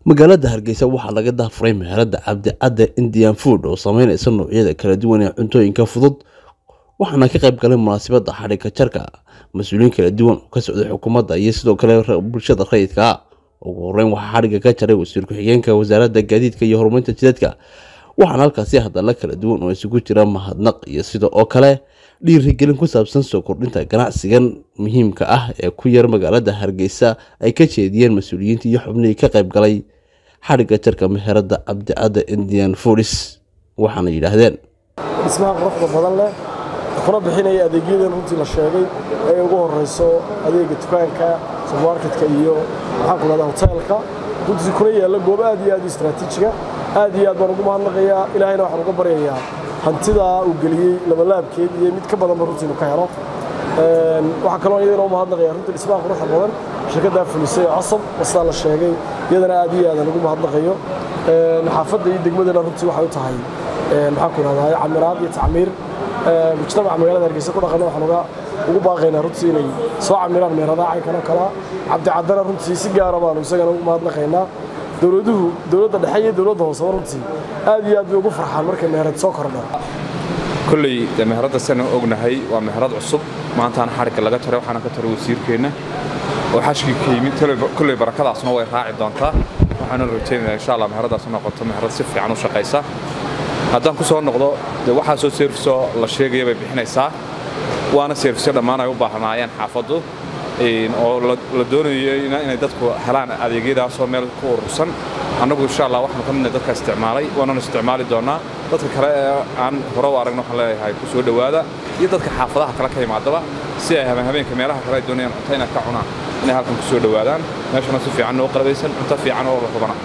magaalada hargeysa waxaa laga daafuray meherada cabdicadde indian food oo sameyneysa noocyada kala duwan ee cuntooyinka fudud waxaana ka qayb galay munaasabada xadhigka jarka mas-uuliyiin kala duwan oo ka socday xukuumadda iyo sidoo kale bulshada rayidka ugu horeyn waxaa xadhigga ka jaray wasiir ku-xigeenka wasaaradda gaadiidka iyo horumarinta jidadka waxaana halkaasi hadalla kala duwan oo isugu jira mahadnaq iyo sida oo kale dhiirigelin ku saabsan soo kordhinta ganacsigan muhiimka ah ee ku yar magaalada hargeysa ay ka jeediyeen mas-uuliyiinta iyo xubnihii ka qayb galay xadhigga jarka meherada cabdicadde indian foodis waxaana yidhaahdeen dhismaha quruxda badan leh kuna bixinaya adeegyadan runtii la sheegay ay ugu horeyso adeega dukaanka subermarketka iyo maxaan ku dhahdaa hoteelka runtii kuna yaalla goob aad iyo aad u istaraatiijiga aad iyo aad baan ugu mahadnaqayaa ilaahayna waxaan uga baryayaa hantidaa uu geliyey labalaabkeed iyo mid ka badanba runtii inu ka helo waxaa kaloo iyadana u mahadnaqaya runtii dhismaha quruxda badan shirkaddaa fulisay oo casab sidaa la sheegay iyadana aad iyo aadaan ugu mahadnaqayo xaafadda iyo degmadana runtii waxay u tahay maxaan ku dhahdaa camiraad iyo tacmiir mujtamaca magaalada hargeysa ku dhaqana waxaan uga ugu baaqaynaa runtii inay soo camiraan meheradaha caynkan oo kalea cabdicaddana runtii si gaara baanu isagana ugu mahadnaqaynaa dowladuhu dowladda dhexe iyo dowladda hooseba runtii aad iyo aad bay ugu farxaan markay meherad soo kordho kolley dee meheradda sana ognahay waa meherad cusub maantaana xadhigga laga jaray waxaana ka taray wasiirkeenna oo xashkii ka yimid kolley barakadaasna way raaci doontaa waxaanu rajaynayaa insha allah meheradaas noqoto meherad si fiican u shaqaysa haddaan ku soo noqdo dee waxaasoo seerfisoo la sheegaya bay bixinaysaa waana seerfisyo dhammaan ay u baahnaayeen xaafaddu oo la doonayo inay dadku helaan adeegyadaasoo meel ku urursan annagu insha allah waxaanu ka midna dadka isticmaalay waananu isticmaali doonnaa dadka kale ee aan hore u aragna waxaan leeyahay ku soo dhowaada iyo dadka xaafadaha kale ka yimaadaba si ay habeenka meelaha kale ay doonayaan cunto inay ka cunaan inay halkan ku soo dhowaadaan meeshana si fiican noo qalabaysan cunto fiican oo la hubana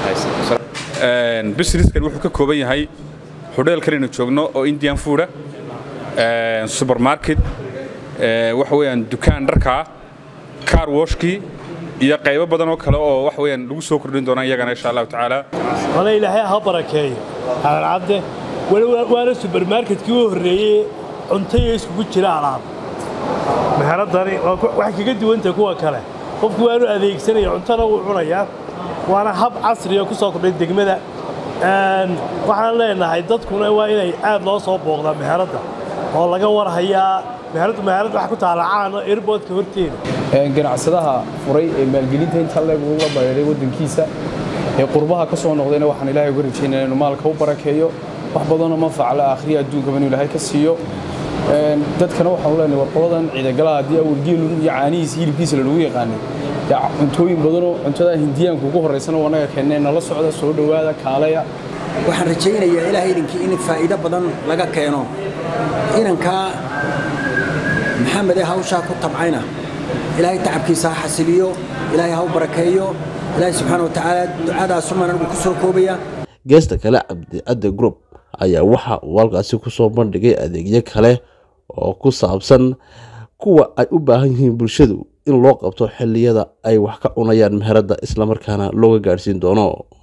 businesskan wuxuu ka kooban yahay hodheelkan aynu joogno oo indian fooda supermarket waxa weeyaan dukaan dharkaa car washkii iyo qaybo badan oo kale oo wax weeyaan lagu soo kordhin doona iyagana insha allahu tacaala wala ilaahay ha barakeeyo xalalcadde waana subermarketkii u horreeyey cuntaya iskugu jira alaab meheradani waxay kaga duwantahay kuwa kale qofku waanu adeegsanaya cuntana wuu cunayaa waana hab casriya ku soo kordhay degmada waxaan leenahay dadkuna waa inay aad loo soo booqdaa meheradda oo laga warhayaa meherad meherad waxa ku taala caano airboodka horteeda ganacsadaha furay ee maalgelinta inta leeg uga bareeray waddankiisa ee qurbaha ka soo noqdayna waxaan ilaahay uga rajaynaya inuu maalka u barakeeyo wax badanoo manfac la akhriya adduunkaba inuu ilaahay ka siiyo dadkana waxaan leenahay warqabadan ciidagalaha haddii awal geelu iyo caanihiisa hilibkiisa lalagu yaqaanay cuntooyin badanoo cuntada hindiyaanku ugu horraysana oo annaga keennay nala socda soo dhowaada kaalaya waxaan rajaynayaa ilaahay idinkii in faa'iido badan laga keeno inankaa maxamed ee hawshaa ku tabcayna ilaahay tacabkiisa ha xasiliyo ilaahay ha u barakeeyo ilaahay subxaana watacaala ducadaasuman anigu ku soo koobaya geesta kale cabdicadde group ayaa waxa uu halkaasi kusoo bandhigay adeegyo kale oo ku saabsan kuwa ay u baahan yihiin bulshadu in loo qabto xilliyada ay wax ka cunayaan meheradda islamarkaana looga gaadhsiin doono